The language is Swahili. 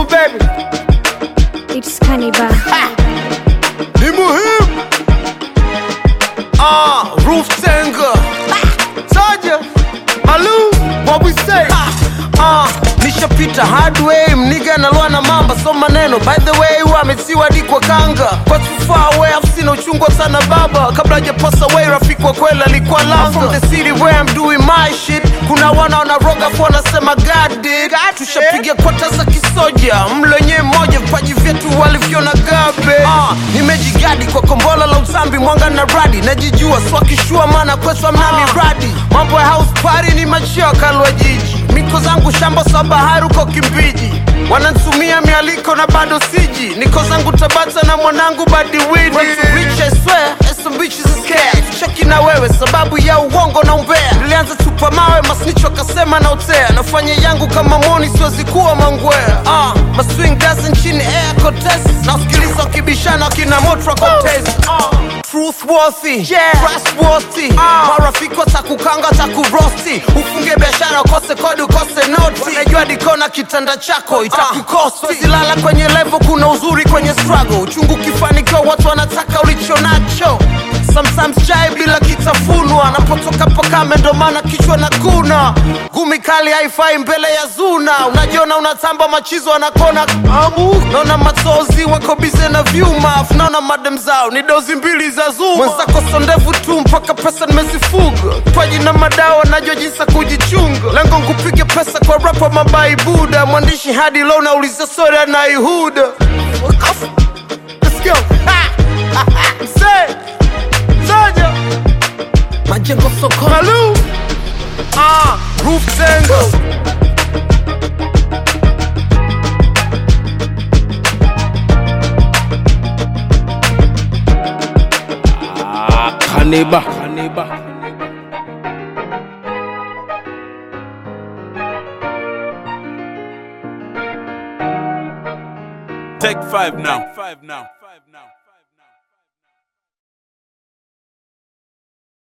on baby It's Cannibal. ni muhimu ah roof tenga Soja Malu what we say ah nishapita hardway mniga naloa na mamba so maneno by the way wametiwa dikwa kanga kwa tufaa way I've seen uchungwa sana baba kabla hajapasa way rafiki wa kweli alikuwa langa I'm from the city where I'm doing my shit kuna wana wanaroga fu wanasema God did tushapiga kota za kisoja mlo wenyewe mmoja vipaji vyetu walivyona gabe ah, nimejigadi kwa kombola la utambi mwanga na radi najijua swakishua maana kwetu amna miradi mambo ya house party ni machio kalwa jiji miko zangu shamba sa bahari uko kimbiji wanantumia mialiko na bado siji niko zangu tabata na mwanangu badiwidi cheki na wewe sababu ya uongo na umbea nilianza tupa mawe masnicho akasema na utea nafanya yangu kama moni siwezi kuwa mangwea uh, maswing dance nchini air contest na usikiliza wakibishana wakina motra contest uh, truthworthy yeah. trustworthy uh. marafiki watakukanga takurosti ufunge biashara ukose kodi ukose noti unajua dikona kitanda chako itakukosti uh. zilala kwenye levo kuna uzuri kwenye struggle uchungu kifanikiwa watu wanataka ulicho nacho sometimes chai bila kitafunwa napotoka pakame ndo maana kichwa na kuna gumi kali haifai mbele ya zuna unajiona unatamba machizo anakona amu naona matozi wako bize na vyuma afu naona madem zao ni dozi mbili za zuma mwenzako sondevu tu mpaka pesa nimezifuga paji na madawa najua jinsi ya kujichunga lengo nkupige pesa kwa rapa mabai buda mwandishi hadi lo nauliza sori anaihuda Let's go. Say. Soja Majengo soko Malu Ah Roof Tango Kaniba. Kaniba. Take five now. Take five now.